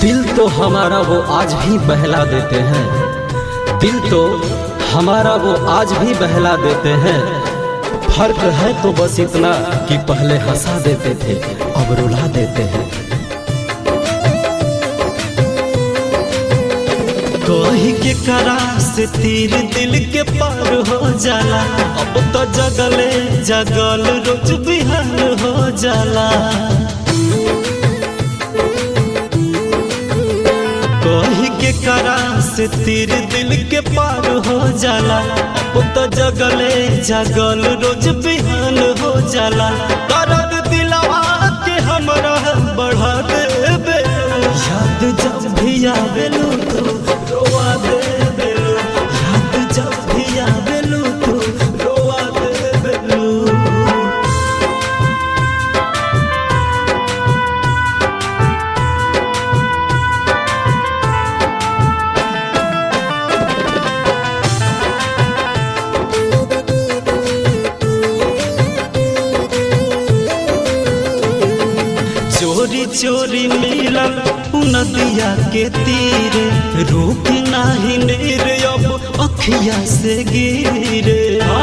दिल तो हमारा वो आज भी बहला देते हैं दिल तो हमारा वो आज भी बहला देते हैं फर्क है तो बस इतना कि पहले हंसा देते थे अब रुला देते हैं कही के करा से तीर दिल के पार हो जाला अब तो जगले जगल रोज बिहान हो जाला कही के करा से तीर दिल के पार हो जाला अब तो जगले जगल रोज बिहान हो जाला दर्द दिलवा के हमरा बढ़ा देबे याद जब भी आवेलू तू रोवा देबेलू याद जब भी आवेलू तू रोवा देबेलू चोरी चोरी मिलल नदिया के तीरे रुक नाही नीर अब अखिया से गिरे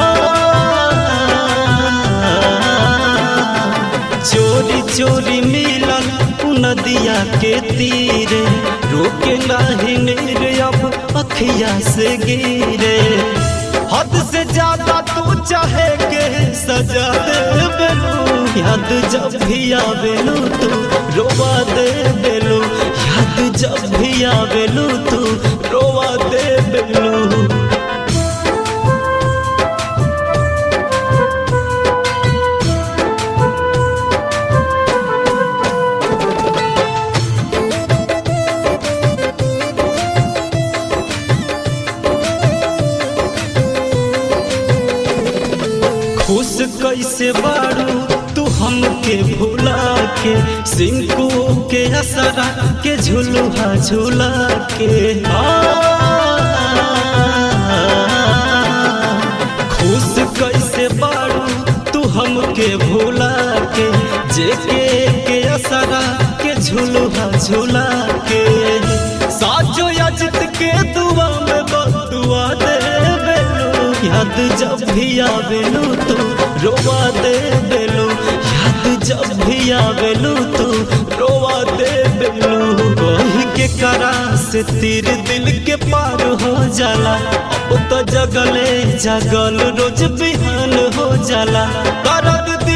चोरी चोरी मिलल नदिया के तीरे रुक नाही नीर अब अखिया से गिरे हद से ज्यादा तू चाहे के सजा दे बेलू याद जब भी आवेलू तू रोवा दे बेलू याद जब भी आवेलू तू रोवा दे बेलू खुश कैसे बारू तू हमके भुला के सिंकू के असरा के झुलुहा झुला के आ, खुश कैसे बारू तू हमके भुला के जेके के असरा के झुलुहा झुला के साजो अजित के दुआ में बदुआ दे बेलू याद जब भी आवेलू तू रोवा दे बेलू याद जब भी आवेलू तू रोवा दे बेलू कही के करा से तीर दिल के पार हो जाला अब तो जगले जगल रोज बिहान हो जाला दर्द